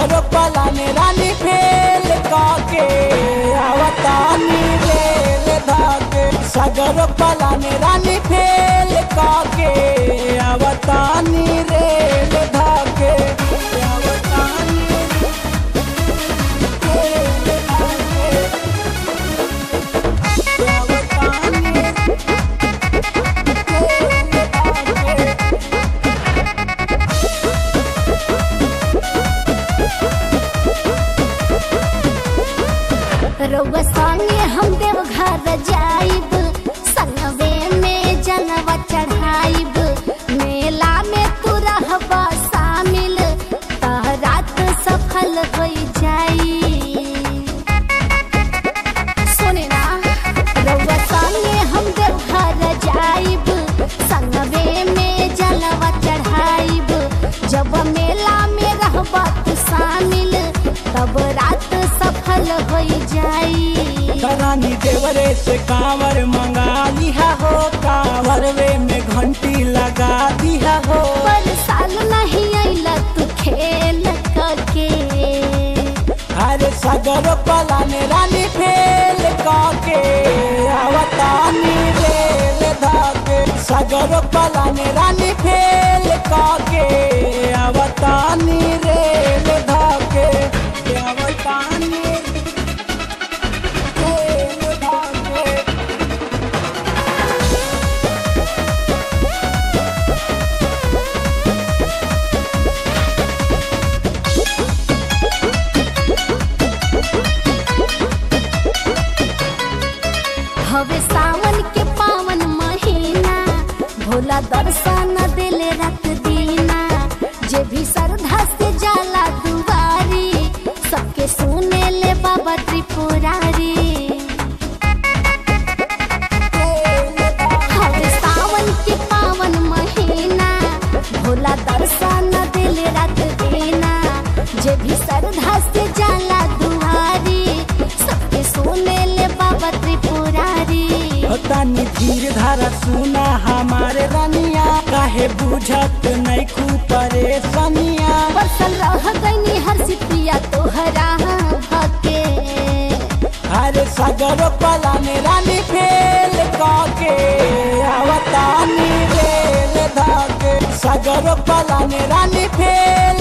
सगर पलाने रानी फेल काके आवतानी रेल धाके सगर पलाने रानी फेल काके आवतानी रेल धाके आवतानी रेल धाके आवतानी रेल धाके रउआ संगे हम देव घर जाइब संगवे में जलवा चढ़ाइब मेला में तू रहबा शामिल त रात सफल हो जाई सुने ना रउआ संगे हम देव घर जाइब संगवे में जलवा चढ़ाइब जब मेला में रहबा तू शामिल तब रात सफल हो जाई रानी देवरे से कांवर मंगा लिया हो कांवर वे में घंटी लगा दिया हो पर साल नहीं अइला तू खेल करके अरे सगर पलाने रानी फेल काके आवतानी रेल धाके सगर पलाने रानी फेल काके आवतानी रेल धाके आवतानी रेल धाके हवे सावन के पावन महीना भोला दर्शन दिले रात दीना जे भी श्रद्धा से जाला दुआरी सबके सुने ले बाबा त्रिपुरारी हवे सावन के पावन महीना भोला दर्शन दिले रात दीना जे भी श्रद्धा से जाला दुआरी सबके सुने ले बाबा त्रिपुरारी तानी धीर धारा सुना हमारे रनिया काहे बुझत नहीं खू परेशानिया बसल रह गईनी हर सिपिया तोहरा भके अरे सगर पलाने रानी फेल काके आवतानी रेल धाके सगर पलाने रानी फेल